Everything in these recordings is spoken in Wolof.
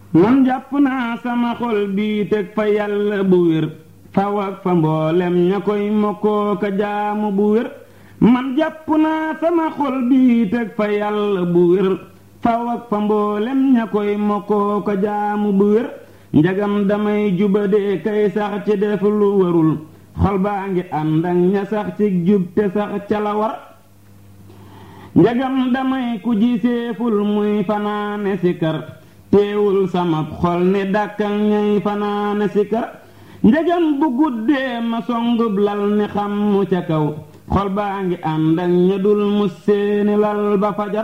man jàpp naa sama xol bii teg fa yàlla bu wér faw ak fa mboolem ña koy mokkoo ka jaamu bu wér man jàpp naa sama xol bii teg fa yàlla bu wér faw ak fa mboolem ña koy mokkoo ka jaamu bu wér njagam damay jubadee kay sax ci def lu warul xol baa ngi ànd ak ña sax ci jub te sax ca la war njagam damay ku ji seeful muy fanaane sikar teewul sama xol ni dàkkal ñay fanaane sikar njagam bu guddee ma songub lal ni xam mu ca kaw xol baa ngi ànd ak ña dul mus seeni lal ba fajar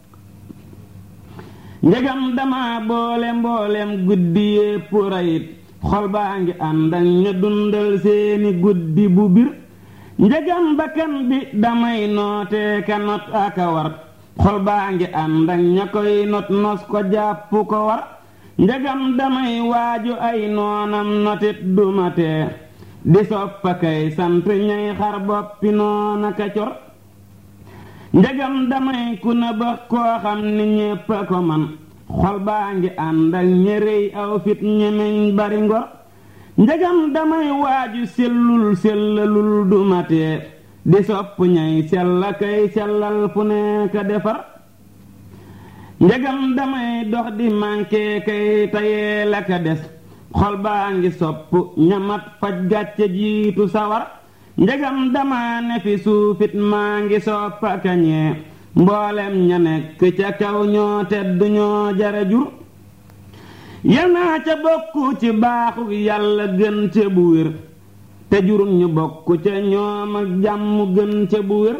njagam dama boole mboolem guddi yépp rayit xol baa ngi ànd ak ña dundal seeni guddi bu bir njagam bakkan bi damay nootee ka not aka war xol baa ngi ànd ak ña koy not nos ko jàpp ko war njagam damay waaju ay noonam notit dumatee di soppa kay sant ñay xar boppi noona ka cor njagam damay ku na bëx koo xam ni ñépp a ko man xol baa ngi ànd ak ñërëy aw fit ñemeñ bari ngor njagam damay waaju sellul sellalul dumatee di sopp ñay sella kay sellal fu nekk defar njagam damay dox di mànkee kay tayee la ka des xol baa ngi sopp ñamat faj gàcce jiitu sawar njagam dama ne fi suufit maa ngi soppa kañee mboolem ña nekk ca kaw ñoo tedd ñoo jara jur yanaa ca bokk ci baaxu yàlla gën ca bu wér te jurum ñu bokk ca ñoom ak jàmm gën ca bu wér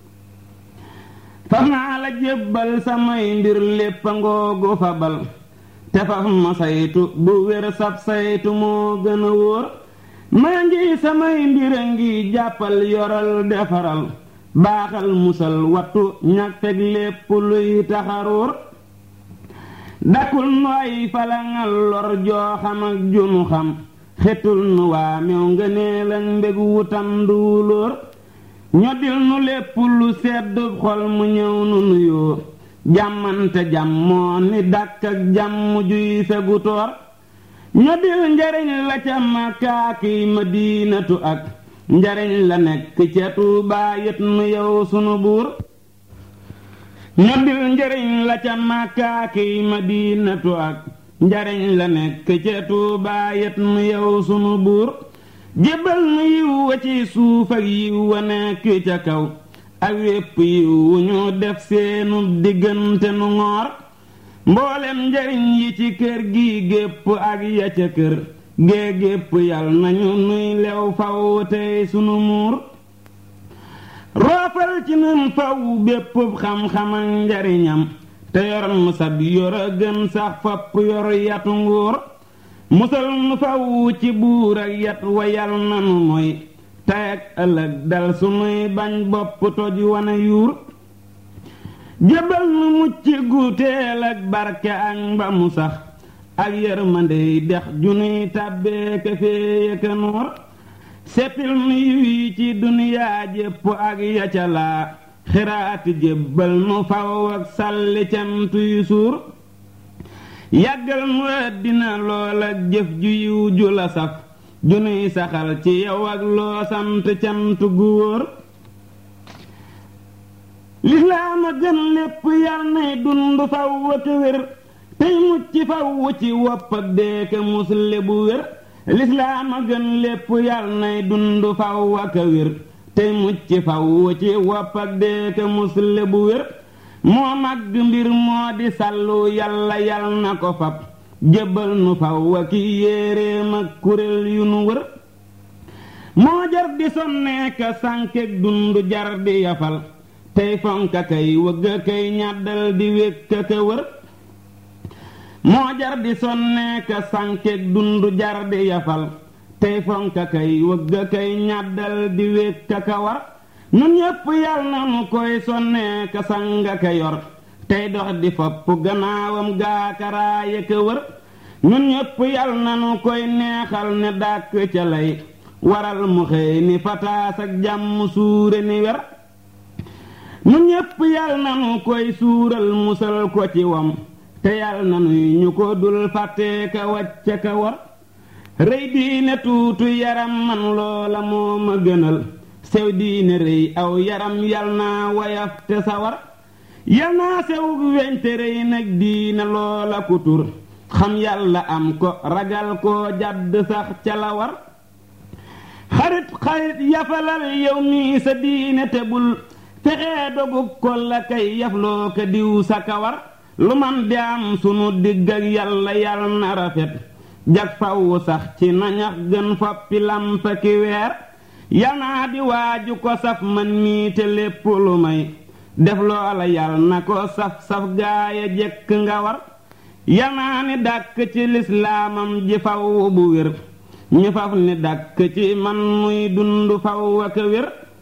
faf naa la jébbal samay mbir lépp a ngoogu fabal te faf ma saytu bu wér sab saytu moo gën a wóor maa ngi samay mbir a ngi jàppal yoral defaral baaxal musal wattu ñag feg lépp luy taxaruur dakul nu ay falangal lor joo xam ak junu xam xetul nu waa mew ngëneel ak mbég wutam duulóor ñoddil nu lépp lu seddub xol mu ñëw nu nuyoo jàmmante jàmmoo ni dàkk ak jàmm juy fegu toor ñoddil njariñ la ca makaakiy madinatu ak njariñ la nekk ca tuubaa yët nu yow sunu buur ñoddil njariñ la ca makaakiy madinatu ak njariñ la nekk ca tuubaa yët nu yow sunu buur jébbal nu yiw wa ci suuf ak yiw wa nekk ca kaw ak wépp yiw wu ñu def seenu diggante nu ngoor mboolem njariñ yi ci kër gi gépp ak ya ca kër gée gépp yal nañu nuy lew faw tey sunu muur roofal ci nun faw bépp xam-xam ak njariñam te yor nu sab yor a gën sax fopp yor yatu nguur musal nu faw ci buur ak yat wa yal nanu mooy tey ak ëllëg dal sunuy bañ bopp toj wana yuur jébal nu mucc gu teel ak barke ak mba mu sax ak yërmandey dex junuy tàbbee ka féeye ka noor seppil nu yiw yi ci duniyaa jépp ak ya ca laa xiraati jébbal nu faw ak sàlli cantu yu suur yàggal nu àddina lool ak jëf ju yiw ju la saf junuy saxal ci yow ak loo sant cant gu wóor lislaam a gën lépp yal nay dund faw ak wér tey mucc faw ci wopp ak deeka musle bu wér lislaam a gën lépp yal nay dund faw ak wér tey mucc faw ci wopp ak deeka musle bu wér moo màgg mbir moo di sàllu yàlla yal na ko fab jébbal nu faw ak yéeréem ak kuréel yu nu wër moo jar di sonneeka sànkeek dund jar di yafal tey fonka kay wëgg kay ñàddal di wékka ka wër moo jar di sonneeka sànkeek dund jar di yafal tey fonka kay wëgg kay ñàddal di wékka ka war nun ñépp yal na nu koy sonneeka sanga ka yor tey dox di fopp gannaawam gaakaraaya ka wër nun ñépp yal na nu koy neexal ne dàkk ca lay waral mu xëy ni fataas ak jàmm suure ni wer nun ñépp yal nanu koy suural musal ko ci wam te yàlla na nuy ñu ko dul fàtte ka wàcce ka war rëy diine tuutu yaram man loola moo ma gënal sew diine rëy aw yaram yal naa wayaf te sawar yal naa sew weñ te rëy nag diine loola ku tur xam yàlla am ko ragal koo jàdd sax ca la war xarit xarit yafalal yow mii sa diine te bul fexee dogub ko la kay yafloo ka diw sa kawar lu man di am sunu digg ak yàlla yàlla na rafet jag faw sax ci nañax gën foppi lampa ki weer yal naa di waaju ko saf man mii te lépp lu may def loola yal na ko saf saf gaaya jekk nga war yal naa ni dàkk ci lislaamam ji faw bu wér ñu faf ni dàkk ci man muy dund faw ak wér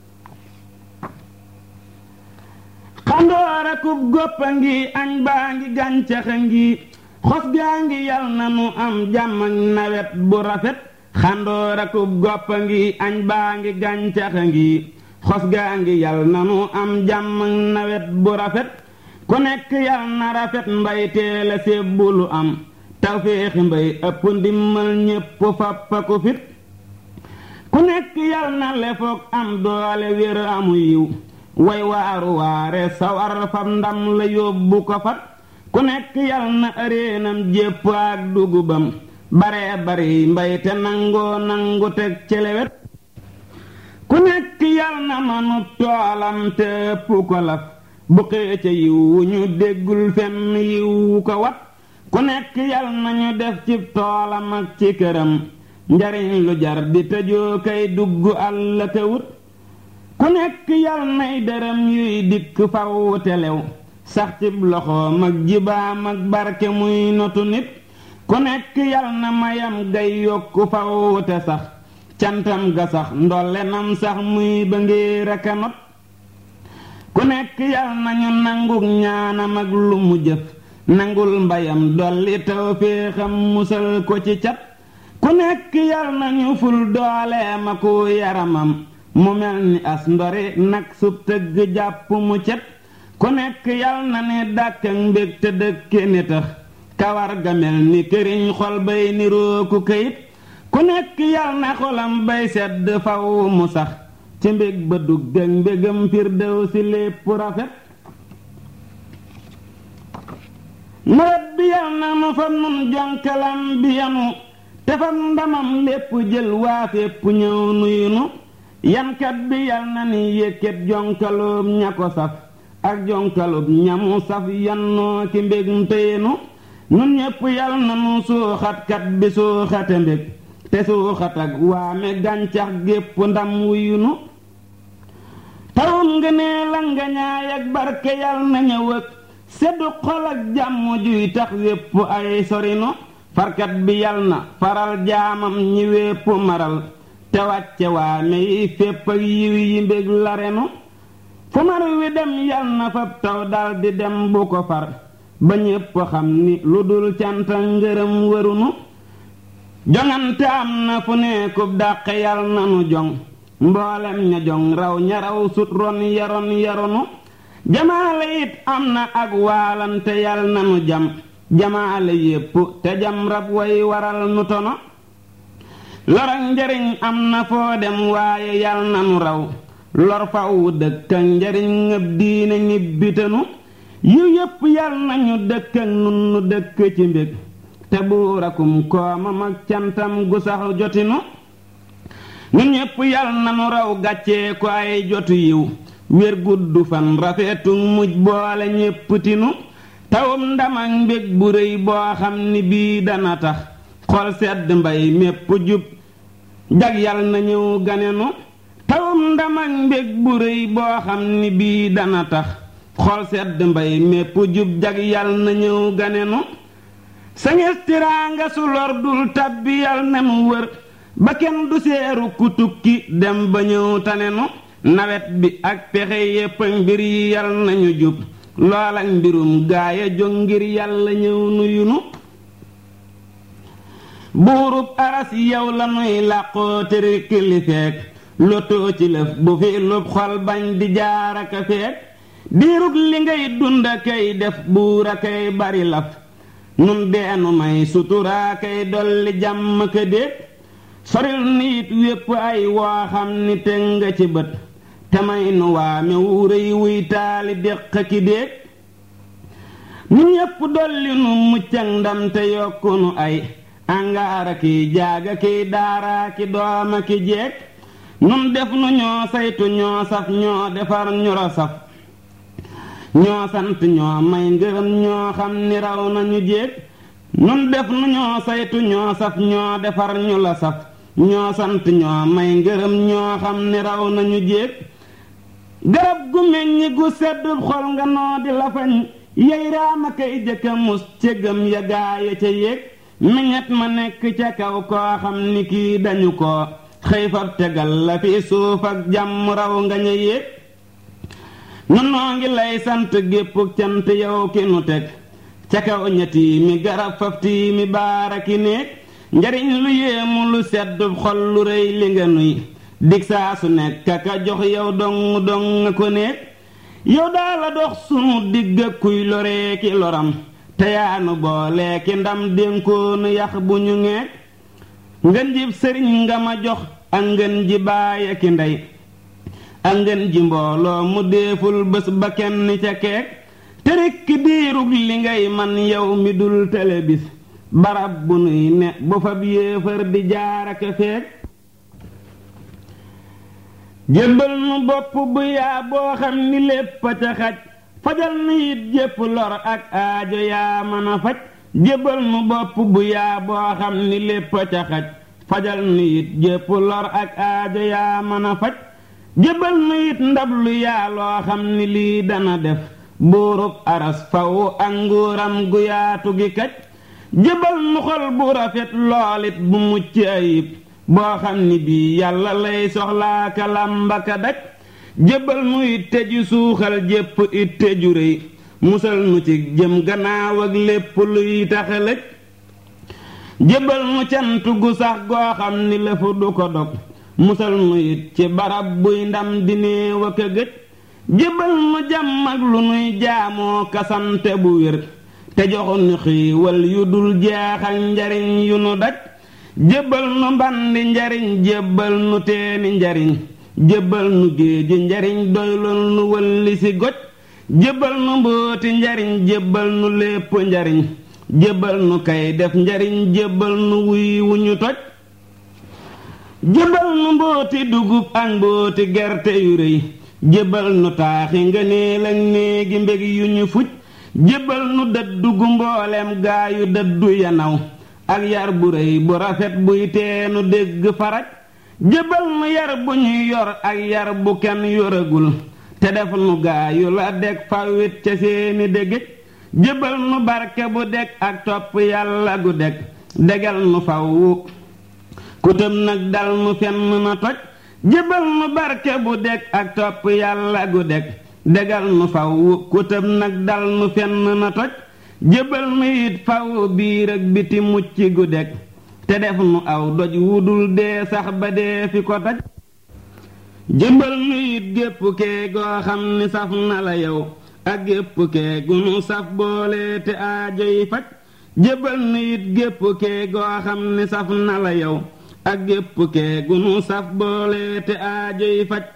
xandoor akub goppa ngi añ baa ngi gàncax a ngi xos gaa ngi yal na nu am jàmm ak nawet bu rafet xandoor akub goppa ngi añ baa ngi gàncax a ngi xos gaa ngi yal na nu am jàmm ak nawet bu rafet ku nekk yal na rafet mbay teela sébbu lu am tawféexi mbay ëpp ndimmal ñépp fappa ko fit ku nekk yal na lefoog am doole wér amu yiw way waaru waare sawar fam ndam la yóbbu ko fat ku nekk yal na ëreenam jépp ak dugubam bare bari mbay te nangoo nangu teg celewet ku nekk yal na manu toolam te ëpp ko laf bu xee ca yiw wu ñu déggul fenn yiw wu ko wat ku nekk yal nañu def ci toolam ak ci këram njariñ lu jar di tëjoo kay dugg àll ka wut ku nekk yal nay dërëm yuy dikk faw telew sax ci loxoom ak jibaam ak barke muy notu nit ku nekk yal na mayam gay yokku faw te sax cantam ga sax ndollenam sax muy ba ngir aka not ku nekk yal nañu nanguk ñaanam ak lu mu jëf nangul mbayam dolli tawféexam musal ko ci cat ku nekk yal nañu ful dooleem aku yaramam mu mel ni as ndori nag sub tëgg jàpp mu cet ku nekk yal na ni dàkk ak mbég te dëkke ni tax kawar ga mel ni këriñ xol bay nirooku kayit ku nekk yal na xolam bay sedd faw mu sax ci mbég ba dugg ak mbégam firdew si lépp rafet nawet bi yal na nu fa nun jonkalam bi yanu te fa ndamam lépp jël waa fépp ñëw nuyu nu yankat bi yal na ni yëkkat jonkaloob ña ko saf ak jonkaloob ñamu saf yannoo ki mbég nteyenu nun ñépp yal na nu suuxatkat bi suuxate mbég te suuxat ak waame gàncax gépp ndam wuyu nu tawum nga nee la nga ñaay ak barke yal na ñëw ak seddu xol ak jàmm juy tax wépp ay sorinu farkat bi yal na faral jaamam ñi wépp maral te wàcce waame yi fépp ak yiw yi mbég la renu fu mar wi dem yal na fab taw daldi dem bu ko far ba ñépp xam ni lu dul canta ngërëm wërunu joŋante am na fu nekkub dàq yal na nu joŋ mboolem ña joŋ raw ña raw sut ron yaron yaronu jamaale it am na ak waalante yal na nu jam jamaale yépp te jam rab way waral nu tono lor ak njariñ am na foo dem waaye yal na nu raw lor faw dëkk ak njariñ ngëb diine ñibbitanu yiw yépp yal nañu dëkk ak nun nu dëkk ci mbég te buurakum koomam ak cantam gu sax jotinu ñun ñépp yal na nu raw gàccee ko ay jotu yiw wér gudd fan rafetu mujj boole ñépp tinu tawum ndam ak mbég bu réy boo xam ni bii dana tax xol sedd mbay mépp jub jag yal na ñëw ganenu tawum ndam ak mbég bu réy boo xam ni bii dana tax xol sedd mbay mépp jub jag yal na ñëw ganenu sa ngis tiraanga su lor dul tabbi yal na mu wër ba kenn du seeru ku tukki dem ba ñëw tanenu nawet bi ak pexe yépp mbir yi yal nañu jub lool ak mbirum gaaya jóg ngir yàlla ñëw nuyunu buurub aras yow la nuy làqoo tëri kilifeek lotoo ci lëf bu fi lub xol bañ di jaaraka feek diirug li ngay dunda kay def buura kay bari laf nun deenu may suturaa kay dolli jàmm ka déeg soril niit wépp ay woo xam ni teg nga ci bët te may nu waame wu rëy wuy taali déq ki déeg nu ñépp dolli nu muccak ndam te yokku nu ay angaara kiy jaaga kiy daaraa ki dooma ki jeeg nun def nu ñoo saytu ñoo saf ñoo defar ñoro saf ñoo sant ñoo may ngërëm ñoo xam ni raw nañu jéeg nun def nu ñoo saytu ñoo saf ñoo defar ñu la saf ñoo sant ñoo may ngërëm ñoo xam ni raw nañu jéeg garab gu meññ gu sedd xol nga noo di lafañ yey raama kay jëkka mus cëggam ya gaaya ca yéeg meññet ma nekk ca kaw koo xam ni kii dañu ko xëy fab tegal la fi suuf ak jàmm raw nga ña yéeg nun noo ngi lay sant gépp cant yow ki nu teg ca kaw ñetti mi garab faf tii mi baara ki néeg njariñ lu yéemu lu sedd xol lu rëy li nga nuy dig saa su nekk ka jox yow dong dong ko néeg yow daala dox sunu digg ak kuy loree ki loram te yaanu boole ki ndam dénkoonu yax bu ñu ngeeg ngën ji sëriñ nga ma jox ak ngën ji baay ak ndey ak ngën ji mbooloo mu déeful bés ba kenn ca keek te rekk diirug li ngay man yow mi dul tele bis barab bu nuy ne bu fab yéefar di jaaraka feek jébbal nu bopp bu yaa boo xam ni lépp a ca xaj fajal nu it jépp lor ak aajo yaa mën a faj jébbal nu bopp bu yaa boo xam ni lépp a ca xaj fajal nu it jépp lor ak aajo yaa mën a faj jébbal nu it ndab lu yaa loo xam ni lii dana def buurub aras faw ak nguuram gu yaatu gi kaj jébbal nu xol bu rafet loolit bu mucc ayib boo xam ni bii yàlla lay soxlaa ka làmbaka daj jébbal nu it teju suuxal jépp it teju réy musal nu ci jëm gannaaw ak lépp luy taxalëj jébbal nu cant gu sax goo xam ni lëfu du ko dog musal nu it ci barab buy ndam di néew ak a gëj jébbal nu jàmm ak lu nuy jaamoo kasante bu wér te joxu nu xiiwal yu dul jeex ak njariñ yu nu daj jébbal nu mbandi njariñ jébbal nu teeni njariñ jébbal nu géeji njariñ doylul nu wëlli si goj jébbal nu mbooti njariñ jébbal nu lépp njariñ jébbal nu kay def njariñ jébbal nu wuy wu ñu toj jébbal nu mbooti dugub ak mbooti gerte yu rëy jébbal nu taaxi nga neel ak néegi mbég yu ñu fuj jébbal nu dëddu gu mboolem gaa yu dëddu yanaw ak yar bu rëy bu rafet buy teenu dégg faraj jébbal nu yar bu ñuy yor ak yar bu kenn yoragul te def nu gaa yu la deg fawit ca seeni dégg jébbal nu barke bu deg ak topp yàlla gu deg degal nu faw ku tëm nag dal nu fenn na toj jébbal nu barke bu deg ak topp yàlla gu deg degal nu faw ku tëm nag dal nu fenn na toj jébbal nu it faw biir ak biti mucc gu deg te def nu aw doj wudul dee sax ba dee fi ko taj jébbal nu it gépp kee goo xam ni saf na la yow ak gépp kee gu nu saf boole te aajo yi faj jébbal nu it gépp kee goo xam ni saf na la yow ak gépp kee gu nu saf boole te aajo yi faj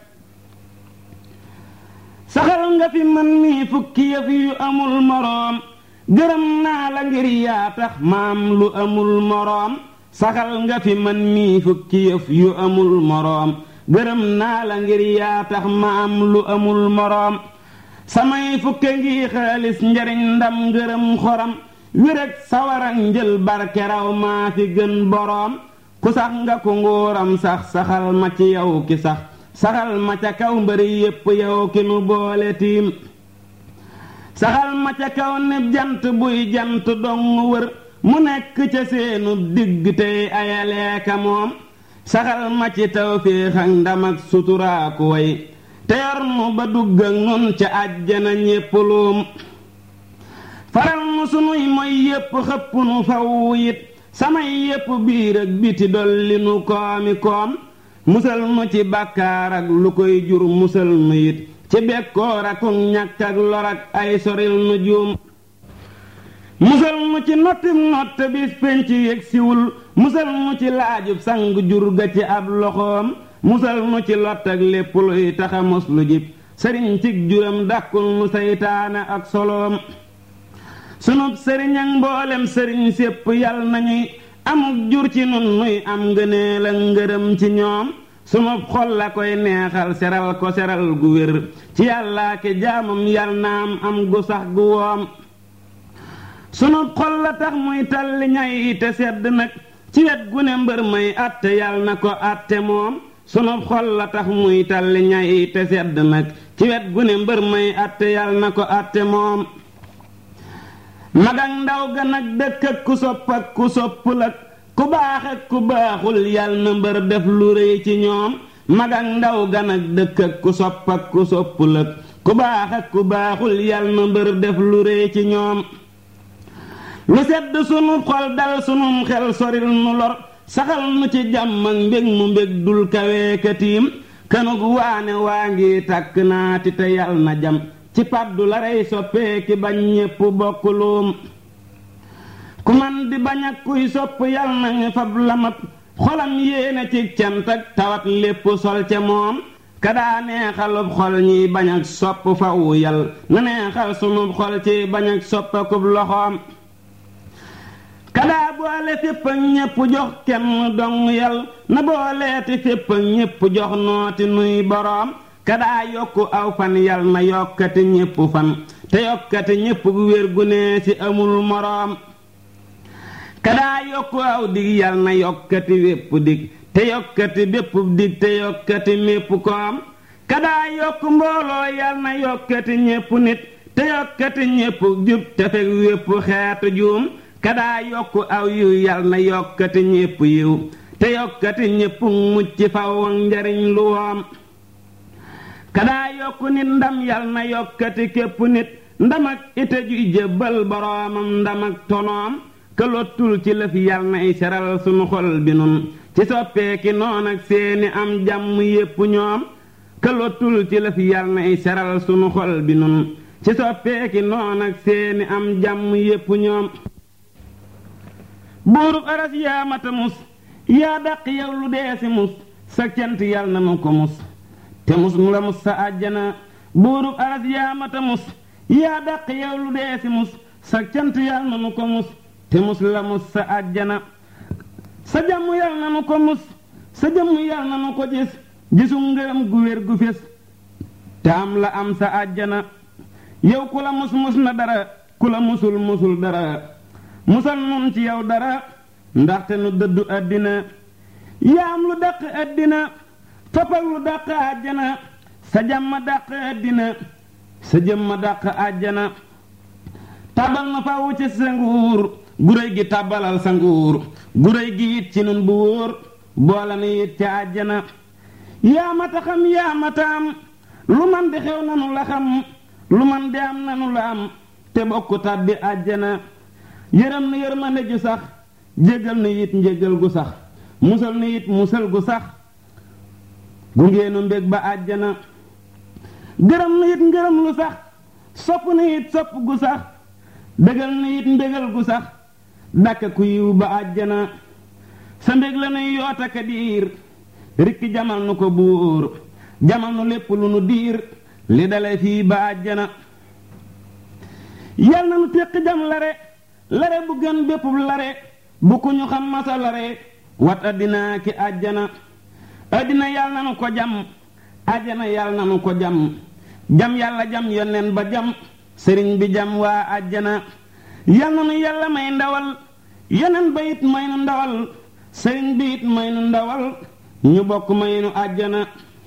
saxal nga fi man mii fukki yëf yu amul moroom gërëm naa la ngir yaa tax maam lu amul moroom saxal nga fi man mii fukki yëf yu amul moroom gërëm naa la ngir yaa tax maam lu amul moroom samay fukke ngi xaalis njariñ ndam ngërëm xoram wéreg sawarak njël barke raw maa fi gën boroom ku sax nga ko nguuram sax saxal ma ci yow ki sax saxal ma ca kaw mbëri yépp yow ki nu boole tiim saxal ma ca kaw ne jant buy jant dong wër mu nekk ca seenu digg tey ayaleeka moom saxal ma ci tawféex ak ndam ak suturaaku way te yor nu ba dugg ak nun ca àjjana ñépp luum faral nu sunuy moy yépp xëpp nu faw it samay yépp biir ak biti dolli nu koomi koom musal nu ci bàkkaar ak lu koy jur musal nu it ci bekkoor ak ñàkk ak lor ak ay soril nu juum musal mu ci nottim nott bis penc yëg siwul musal mu ci laajub sang jur ga ci ab loxoom musal mu ci lott ak lépp luy taxa mos lu jib sëriñ cig juram dàkkul mu saytaane ak soloom sunub sëriñ ak mboolem sëriñ sépp yal nañuy amuk jur ci nun nuy am ngëneel ak ngërëm ci ñoom sunub xol la koy neexal seral ko seral gu wér ci yàllaa ki jaamam yal naam am gu sax gu woom sunub xol la tax muy talli ñay te sedd nag ci wet gu ne mbër may àtte yal na ko àtte moom sunub xol la tax muy talli ñay te sedd nag ci wet gu ne mbër may àtte yal na ko àtte moom mag ak ndaw ga nag dëkk ak ku sopp ak ku soppul ak ku baax ak ku baaxul yal na mbër def lu rëy ci ñoom mag ak ndaw ga nag dëkk ak ku sopp ak ku soppul ak ku baax ak ku baaxul yal na mbër def lu rëy ci ñoom lu sedd sunu xol dal sunum xel soril nu lor saxal nu ci jàmm ak mbég mu mbég dul kaweekatiim kanug waane waa ngi tàkk naati te yal na jam ci paddu la rey soppee ki bañ ñépp bokk luum ku man di bañ ak kuy sopp yal nañu fab lamat xolam yéene ci cant ak tawat lépp sol ca moom kadaa neexalub xol ñiy bañ ak sopp fawu yal na neexal sunub xol ci bañ ak soppakub loxoom kadaa boole fépp ak ñépp jox kenn dong yal na booleeti fépp ak ñépp jox nooti nuy boroom kadaa yokku aw fan yal na yokkati ñépp fan te yokkati ñépp wér gu nee ci amul moroom kadaa yokku aw dig yal na yokkati wépp dig te yokkati bépp dig te yokkati mépp koom kadaa yokku mbooloo yal na yokkati ñépp nit te yokkati ñépp jub te fekk wépp xeetu juum kadaa yokku aw yiw yal na yokkati ñépp yiw te yokkati ñépp mucc faw ak njariñ lu woom kadaa yokku nit ndam yal na yokkati képp nit ndam ak ite juy jébbal boroomam ndam ak tonoom këlottul ci lëf yal nay seral sunu xol bi nun ci soppeeki noon ak seeni am jàmm yépp ñoom këlottul ci lëf yal nay seral sunu xol bi nun ci soppeeki noon ak seeni am jàmm yépp ñoom buurub aras yaa mata mus yaa dàq yow lu dee si mus sa cant yal na nu ko mus te mus mu la mus sa àjjana buurub aras yaa mata mus yaa dàq yow lu dee si mus sa cant yal na nu ko mus te mus la mus sa àjjana sa jàmm yal na nu ko mus sa jëmm yal na nu ko gis gisu ngërëm gu wér gu fés te am la am sa àjjana yow ku la mus mus na dara ku la musul musul dara musal nun ci yow dara ndaxte nu dëddu àddina yaa am lu dàq àddina fapal lu dàq àjjana sa jàmm dàq àddina sa jëmma dàq àjjana tabal na fawu ci sa nguur guréy gi tabalal sa nguur guréy gi it ci nun bu wóor boole na it ci àjjana yaa mata xam yaa mata am lu man di xew nanu la xam lu man di am nanu la am te bokk tàbbi àjjana yërëm na yërmande ju sax jégal na it njégal gu sax musal na it musal gu sax gungeenu mbég ba àjjana gërëm na it ngërëm lu sax sopp na it sopp gu sax bégal na it mbégal gu sax dàkk ku yiw ba àjjana sa mbég la nuy yoota ka diir rikki jamal nu ko buur jamal nu lépp lu nu diir li dale fii ba àjjana yal na nu téq jam lare lare bu gën bépp lare bu ku ñu xam masa lare wat addinaa ki àjjana addina yal na nu ko jam àjjana yal na nu ko jam jam yàlla jam yonneen ba jam sëriñ bi jam waa àjjana yal na nu yàlla may ndawal yeneen ba it may nu ndawal sëriñ bi it may nu ndawal ñu bokk may nu àjjana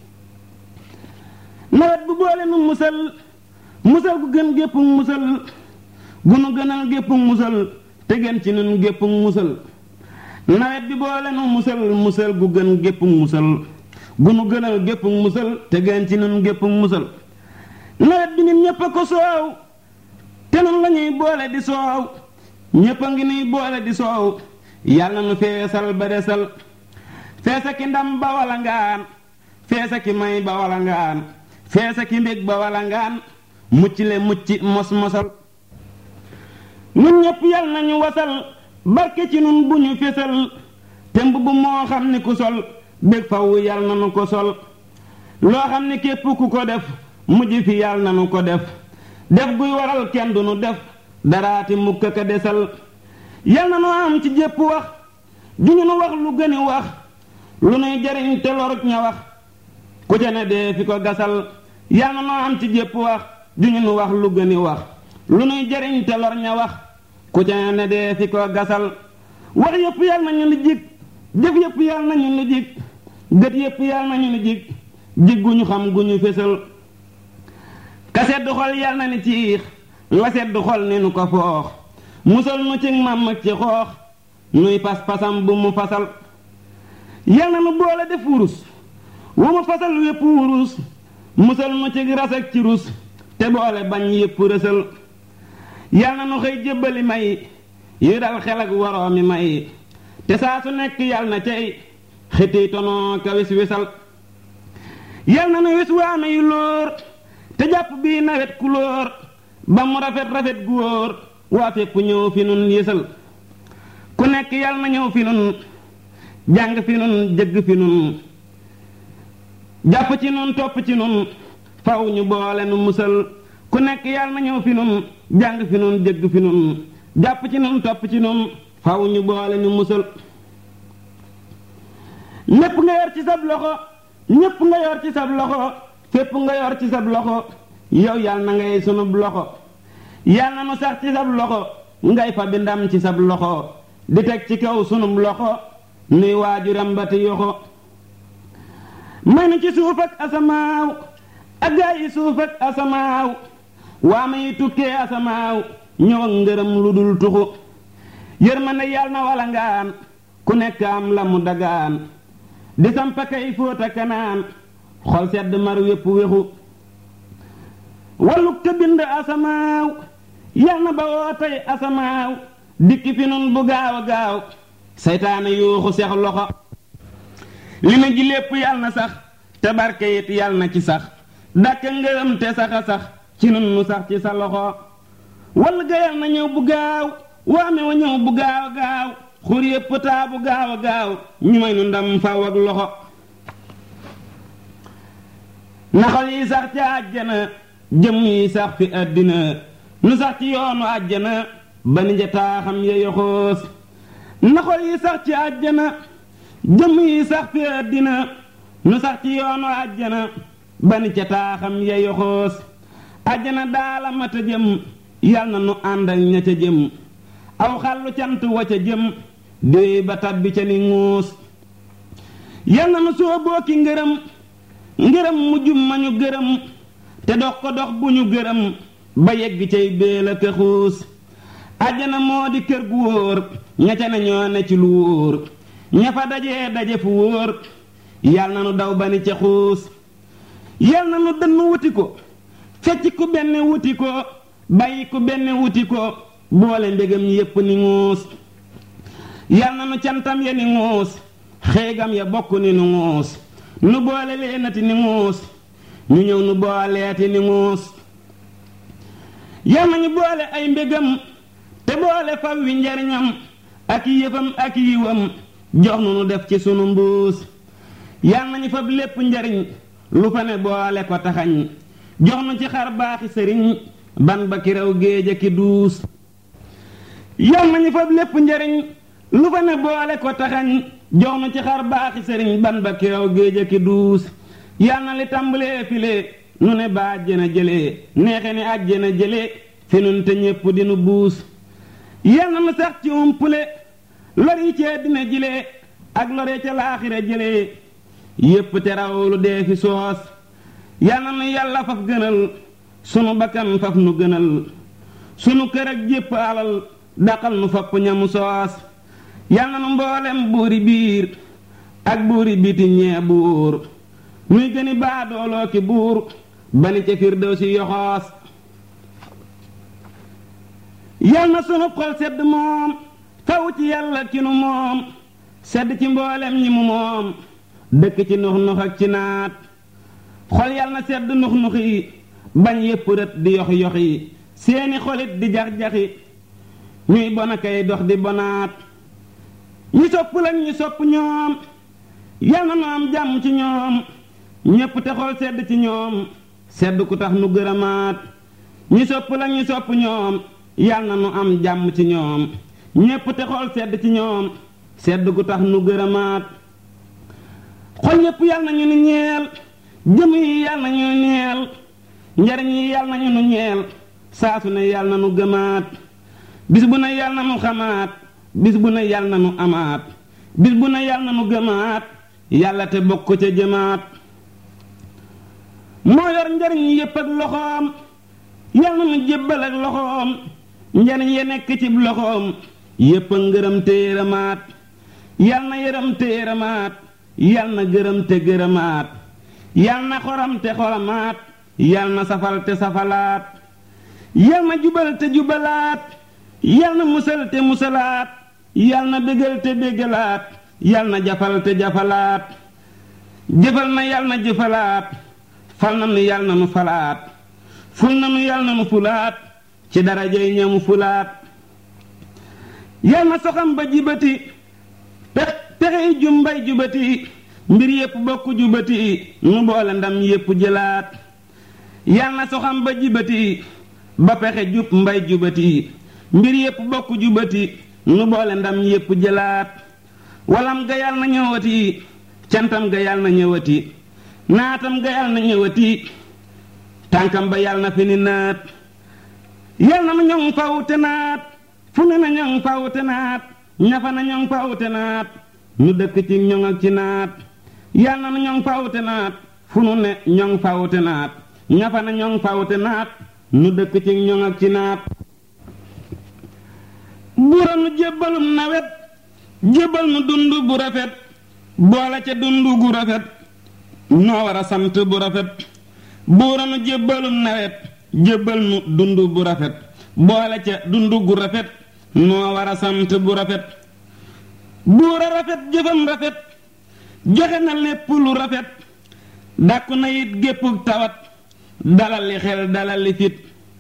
nawet bu boole nu musal musal gu gën gépp musal gu nu gënal gépp musal te gën ci nun gépp musal nawet bi boole nu musal musal gu gën gépp musal gu nu gënal gépp musal te gën ci nun gépp musal nawet bi nit ñépp a ko soow te nun lañuy boole di soow ñépp a ngi nuy boole di soow yàlla nu feesal ba desal feesa ki ndam ba wala ngaan feesa ki may ba wala ngaan feesa ki mbég ba wala ngaan mucc le mucc mos mosal nun ñépp yal nañu wasal barke ci nun bu ñu fesal te mbubb moo xam ni ku sol bég faw yal nanu ko sol loo xam ni képp ku ko def mujj fi yal nanu ko def def guy waral kenn du nu def daraati mukk ka desal yal nanu am ci jépp wax ju ñu nu wax lu gëni wax lu nuy jariñ te lorut ña wax ku ca ne dee fi ko gasal yal nanu am ci jépp wax ju ñu nu wax lu gëni wax lu nuy jariñ te lor ña wax ku ca ne dee fi ko gasal wax yépp yal nañu lu jig jëf yépp yal nañu lu jig gët yépp yal nañu lu jig jig gu ñu xam gu ñu fésal ka sedd xol yal na ni ciix la sedd xol ni nu ko foox musal nu ci mam ci xoox nuy pas-pasam bu mu fasal yal na nu boole def wurus wu mu fasal wépp wurus musal nu ci ras ak ci rus te boole bañ yépp rësal yal na nu xëy jébbali may yu dal xel ak waroomi may te saa su nekk yal na cay xiti tonoo ka wis wisal yal na nu wis waame yu lóor te jàpp bii nawet ku lóor ba mu rafet rafet gu wóor waa fépp ñëw fi nun yësal ku nekk yal na ñëw fi nun jàng fi nun jëgg fi nun jàpp ci nun topp ci nun faw ñu boole nu musal ku nekk yal na ñëw fi nun jàng fi nun jëgg fi nun jàpp ci nun topp ci nun faw ñu boole nu musal lépp nga yor ci sab loxo ñépp nga yor ci sab loxo fépp nga yor ci sab loxo yow yal na ngay sunub loxo yal na nu sax ci sab loxo ngay fa bi ndam ci sab loxo di teg ci kaw sunub loxo nuy waajuram ba ti yoxo may nu ci suuf ak asamaaw ak gaa yi suuf ak asamaaw waa ma yi tukkee asamaaw ñëw ak ngërëm lu dul tuxu yërmande yal na wala ngaan ku nekk am la mu dagaan di sampa kay fóota kanaan xol sedd mar wépp wéxu walluk te bind asamaaw yal na ba woo tey asamaaw dikki fi nun bu gaaw a gaaw seytaane yuuxu sex loxo li na ji lépp yal na sax te barke it yal na ci sax dàkk ngërëm te sax a sax ci nun nu sax ci sa loxo wall ga yal na ñëw bu gaaw waame wa ñëw bu gaaw a gaaw xur yépp taa bu gaaw a gaaw ñu may nu ndam faw ak loxo naxal yi sax ci àjjana jëm yi sax fi àddina nu sax ci yoonu àjjana ba ni njataaxam ya yoxoos naxal yi sax ci àjjana jëm yi sax fi àddina nu sax ci yoonu àjjana ba ni ca taaxam ya yoxoos àjjana daala mata jëm yal na nu ànd ak ña ca jëm aw xàllu cant wa ca jëm déey ba tabbi ca ni nguus yal na nu sooboo ki ngërëm ngërëm mu jum ma ñu gërëm te dox ko dox bu ñu gërëm ba yegg cay béel a këxuus àjjana moo di kër gu wóor ña ca ne ñoo ne ci lu wóor ña fa dajee daje fu wóor yal na nu daw ba ni ca xuus yal na nu dënn wuti ko fecc ku benn wuti ko bàyyi ku benn wuti ko boole ndegam yépp ni nguus yal na nu cantam ya ni nguus xeegam ya bokk ni nu nguus nu boole leenati ni nguus ñu ñëw nu booleeti ni nguus yal na ñu boole ay mbégam te boole faw wi njariñam ak yëfam ak yiwam jox nu nu def ci sunu mbuus yal nañu fab lépp njariñ lu fa ne boole ko taxañ jox nu ci xar baaxi sëriñ ban ba ki raw géej a ki duus yal nañu fab lépp njariñ lu fa ne boole ko taxañ jox nu ci xar baaxi sëriñ ban ba ki raw géej a ki duus yal na li tàmbalee file nu ne ba àjjana jëlee neexe ni àjjana jëlee fi nun te ñépp dinu buus yal na nu sax ci umpule lor yi cee dina jëlee ak lore ca laaxira jëlee yépp te raw lu dee fi soos yal na nu yàlla faf gënal sunu bakkan faf nu gënal sunu kër ak jépp alal daqal nu fopp ñamu soos yal na nu mboolem buuri biir ak buuri biti ñee buur nuy gëni baadooloo ki buur bani ca firdew si yoxoos yal na sunu xol sedd moom faw ci yàlla ki nu moom sedd ci mboolem ñi mu moom dëkk ci nux nux ak ci naat xol yal na sedd nux nux yi bañ yépp rët di yox yox yi seeni xolit di jax-jaxi ñuy bona kay dox di bonaat ñi sopp lañ ñu sopp ñoom yal na nu am jàmm ci ñoom ñépp te xol sedd ci ñoom sedd ku tax nu gërëmaat ñi sopp lañ ñu sopp ñoom yal na nu am jàmm ci ñoom ñépp te xol sedd ci ñoom sedd ku tax nu gërëmaat xol yépp yal nañu nu ñeel jëm yi yal nañu nu ñeel njariñ yi yal nañu nu ñeel saasu ne yal na nu gëmaat bis bu ne yal na nu xamaat bis bu ne yal na nu amaat bis bu ne yal na nu gëmaat yàlla te bokk ca jëmaat moo yor njariñ yépp ak loxoom yal na nu jébbal ak loxoom njariñ ya nekk ci loxoom yépp a ngërëm te yërëmaat yal na yërëm te yërëmaat yal na gërëm te gërëmaat yal na xoram te xoramaat yal na safal te safalaat yal na jubal te jubalaat yal na musal te musalaat yal na bégal te bégalaat yal na jafal te jafalaat jëfal na yal na jëfalaat fal na nu yal na nu falaat ful na nu yal na nu fulaat ci darajay ñamu fulaat yal na soxam ba jibati pex pexey jumbay jubati mbir yépp bokk jubati nu boole ndam yépp jëlaat yal na soxam ba jibati ba pexe jub mbay jubati mbir yépp bokk jubati nu boole ndam yépp jëlaat walam ga yal na ñëwati cantam ga yal na ñëwati naatam ga yal na ñëwati tànkam ba yal na fi ni naat yal na nu ñoŋ faw te naat fu ne na ñoŋ faw te naat ñafa na ñoŋ faw te naat nu dëkk ci ñoŋ ak ci naat yal na nu ñoŋ faw te naat fu nu ne ñoŋ faw te naat ñafa na ñoŋ faw te naat nu dëkk ci ñoŋ ak ci naat buura nu jébbalum nawet jébbal nu dund bu rafet boole ca dund gu rafet noo war a sant bu rafet buura nu jébbalum nawet jébbal nu dund bu rafet boole ca dund gu rafet noo war a sant bu rafet buura rafet jëfam rafet joxe na lépp lu rafet dàkku na it géppug tawat dalal li xel dalal li fit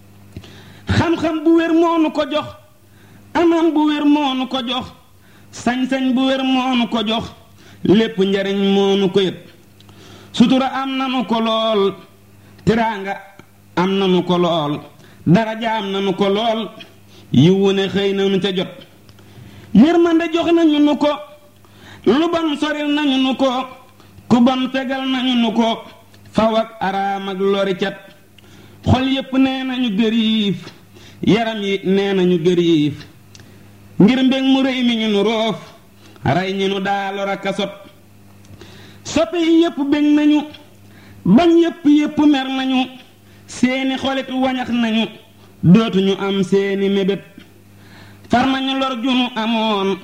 xam-xam bu wér moonu ko jox amam bu wér moonu ko jox sañ-sañ bu wér moonu ko jox lépp njariñ moonu ko yët sutura am nanu ko lool tiraanga am nanu ko lool daraja am nanu ko lool yiwu ne xëy nanu ca jot yërmande jox nañu nu ko lu bon soril nañu nu ko ku bon fegal nañu nu ko faw ak araam ak lori cat xol yépp nee nañu gëriif yaram yi nee nañu gëriif ngir mbég mu rëy mi ñu nu roof rey ñi nu daa lor ak a sot soppe yi yépp bég nañu bañ yépp yépp mer nañu seeni xolit wañax nañu dootuñu am seeni mébét far nañu lor junu amoon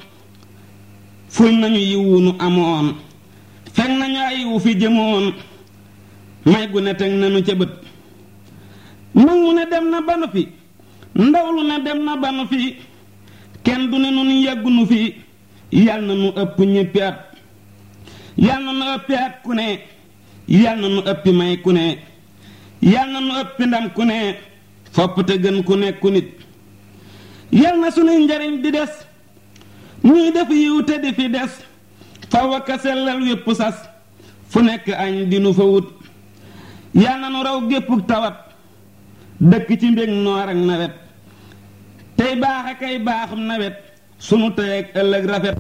ful nañu yiwu nu amoon fekk nañu ay wu fi jëmoon may gu ne teg nañu ca bët mag mu ne dem na banu fi ndaw lu ne dem na banu fi kenn du ne nun yàggunu fi yal na nu ëpp ñéppi at yal na nu ëppi at ku ne yal na nu ëppi may ku ne yal na nu ëppi ndam ku ne fopp te gën ku nekku nit yal na sunuy njariñ di des ñuy def yiw te di fi des faw ak a sellal wépp sas fu nekk añ di nu fa wut yal na nu raw géppuk tawat dëkk ci mbég noor ak nawet tey baax a kay baaxum nawet sunu tey ak ëllëg rafet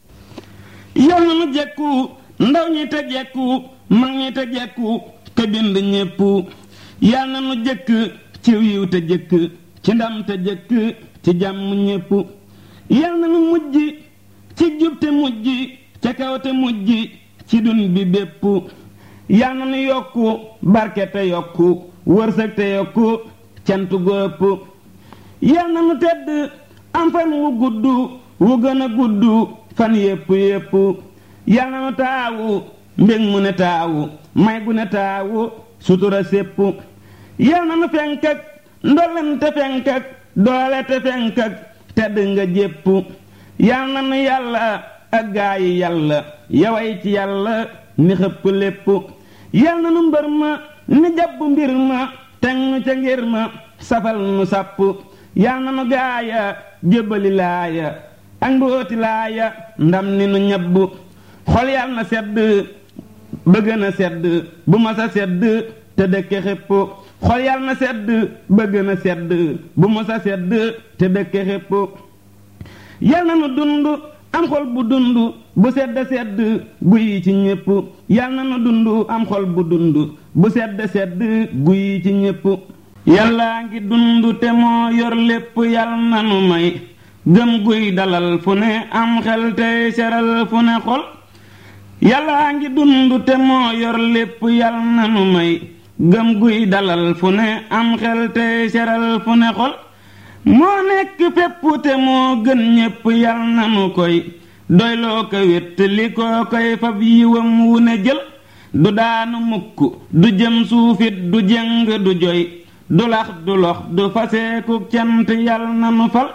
yal na nu jekku ndaw ñi te jekku mag ñi te jekku te bind ñépp yal na nu jëkk ci wiiw te jëkk ci ndam te jëkk ci jàmm ñépp yal na nu mujj ci jub te mujj ca kaw te mujj ci dun bi bépp yal na nu yokku barke te yokku wërsëg te yokku cant góob yal na nu tedd am fan wu gudd wu gën a gudd fan yépp yépp yal na nu taawu mbég mu ne taawu may gu ne taawu sutura sépp yal na nu fenk ak ndolleen te fenk ak doole te fenk ak tedd nga jépp yal na nu yàlla ak gaa yi yàlla yaway ci yàlla ni xëpp lépp yal na nu mbër ma ni jàpp mbir ma teg nu ca ngir ma safal nu sàpp yal na nu gaaya jébbali laaya ak mbooti laaya ndam ni nu ñebb xol yal na sedd bëgg na sedd bu ma sa sedd te dëkke xépp xol yal na sedd bëgg na sedd bu ma sa sedd te dëkke xépp yal na nu dund am xol bu dund bu sedd sedd guyi ci ñépp yal na nu dund am xol bu dund bu sedd sedd guyi ci ñépp yàllaa ngi dund te moo yor lépp yal na nu may gëm guy dalal fu ne am xel tey seral fu ne xol yàllaa ngi dund te moo yor lépp yal na nu may gëm guy dalal fu ne am xel tey seral fu ne xol moo nekk fépp te moo gën ñépp yal na nu koy doyloo ko wét li koo koy fab yiwam wu ne jël du daanu mukk du jëm suufit du jëng du joy du lax du lox du faseeku cant yal na nu fal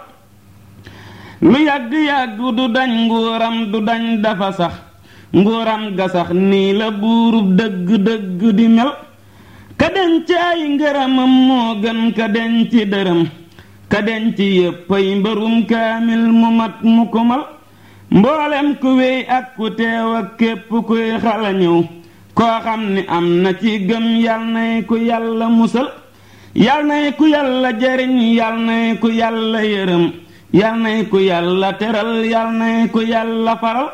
lu yàgg-yàgg du dañ nguuram du dañ dafa sax nguuram ga sax nii la buurub dëgg-dëgg di mel ka denc ay ngërëmam moo gën ka denc dërëm ka denc yéppay mbërum kaamil mu mat mu ko mal mboolem ku wéy ak ku teew ak képp kuy xala ñëw koo xam ni am na ci gëm yal nay ku yàlla musal yal nay ku yàlla jariñ yal nay ku yàlla yërëm yal nay ku yàlla teral yal nay ku yàlla faral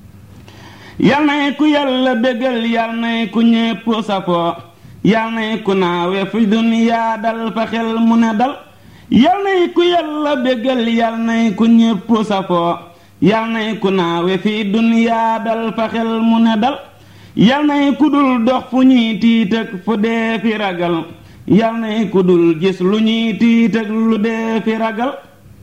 yal nay ku yàlla bégal yal nay ku ñépp safoo yal nay ku naawe fi duniyaa dal fa xel mu ne dal yal nay ku yàlla bégal yal nay ku ñépp safoo yal nay ku naawe fi duniyaa dal fa xel mu ne dal yal nay ku dul dox fu ñuy tiit ak fu dee fi ragal yal nay ku dul gis lu ñuy tiit ak lu dee fi ragal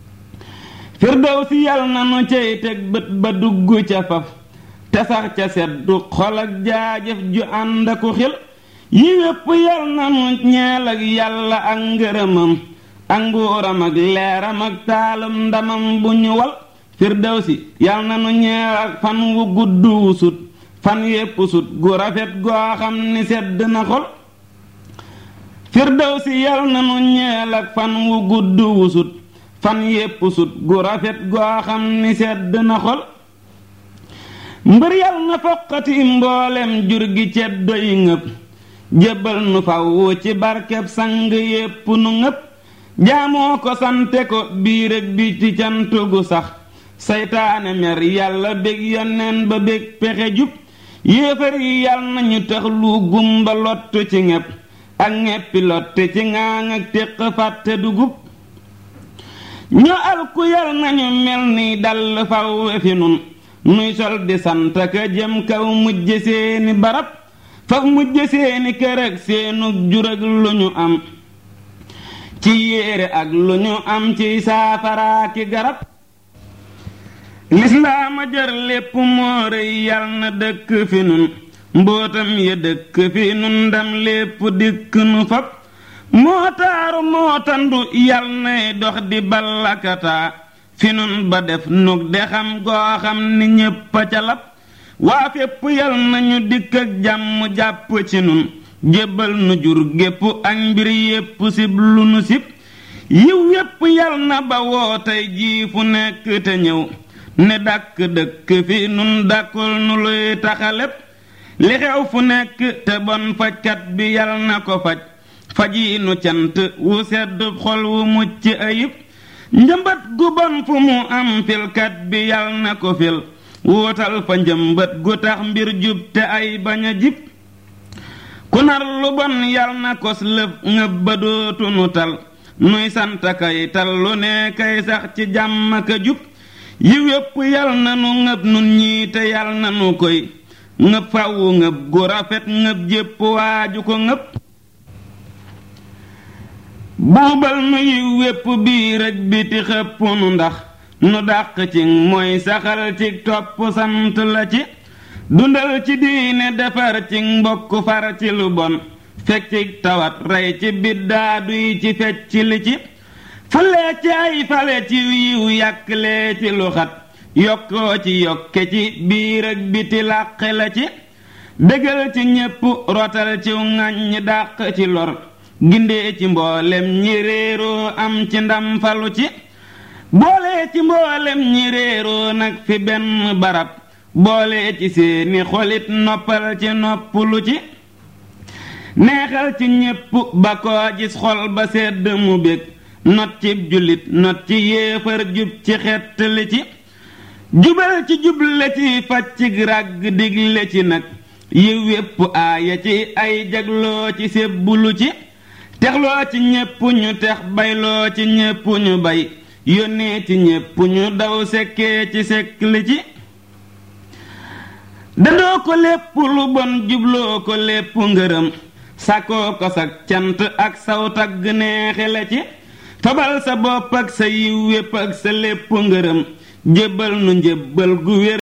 firdawsi yal na nu cey teg bët ba dugg ca faf te sax ca seddu xol ak jaajëf ju ànd aku xel yi wépp yal na nu ñeel ak yàlla ak ngërëmam ak nguuram ak leeram ak taalum ndamam bu ñu wal firdawsi yal na nu ñeel ak fan wu gudd wu sut fan yépp sut gu rafet goo xam ni sedd na xol firdawsi yal na nu ñeel ak fan wu gudd wu sut fan yépp sut gu rafet goo xam ni sedd na xol mbër yal na foqati mboolem jur gi ceddo yi ngëp jébbal nu faw ci barkeb sang yépp nu ngëp jaamoo ko sante ko biir ak bi ci cant gu sax saytaane mer yàlla bég yonneen ba bég pexe jub yéefar yi yal nañu tax lu gumba lott ci ñepp ak ñeppi lotte ci ŋaaŋ ak téq fàtte dugub ñu alku yal nañu mel ni dall faw fi nun nuy sol di sant ka jëm kaw mujj seeni barab faf mujj seeni kër ak seenug jur ak lu ñu am ci yéere ak lu ñu am ci saafara ki garab lislaama jër lépp moo rëy yal na dëkk fi nun mbootam ya dëkk fi nun ndam lépp dikk nu fab moo taaru moo tandu yal nay dox di ballakataa fi nun ba def nug de xam goo xam ni ñépp a ca lab waa fépp yal nañu dikk ak jàmm jàpp ci nun jébbal nu jur gépp ak mbir yépp sib lu nu sib yiw yépp yal na ba woo tey jii fu nekk te ñëw ne dàkk dëkk fi nun dàkkul nu luy taxaleb li xew fu nekk te bon fajkat bi yal na ko faj faji nu cant wu sedd xol wu mucc ayib njëmbat gu bon fu mu am filkat bi yal na ko fil wuutal fa njëmbat gu tax mbir jub te ay bañ a jib ku nar lu bon yal na kos lëf ngëb ba dootu nu tal nuy sant kay tal lu ne kay sax ci jàmm ka jub yiw yépp yal na nu ngëb nun ñii te yal na nu koy ngëb fàwwu ngëb gu rafet ngëb jépp waaju ko ngëb buubal nu yiw wépp biir ak biti xëpp nu ndax nu dàq ci mooy saxal ci topp sant la ci dundal ci diine defar ci mbokk far ci lu bon fekk ci tawat rey ci biddaadu yi ci fecc li ci falee ci ay fale ci yiw yàqlee ci lu xat yokkoo ci yokke ci biir ak biti làqe la ci dëgal ci ñépp rotal ci ŋàññ dàq ci lor gindee ci mboolem ñi réeroo am ci ndam falu ci boole ci mboolem ñi réeroo nag fi benn barab boole ci seeni xolit noppal ci noppalu ci neexal ci ñépp ba koo gis xol ba sedd mu bég not ci jullit not ci yéefar jub ci xettali ci jubal ci juble ci faj ci ràgg digle ci nag yiw wépp aaya ci ay jagloo ci sébbulu ci texloo ci ñépp ñu tex bayloo ci ñépp ñu bay yónnee ci ñépp ñu daw sekkee ci sekkli ci dadoo ko lépp lu bon jubloo ko lépp ngërëm sàkkoo ko sak cant ak saw tagg neexe la ci tobal sa bopp ak sa yiw wépp ak sa lépp ngërëm jébbal nu njébbal gu wér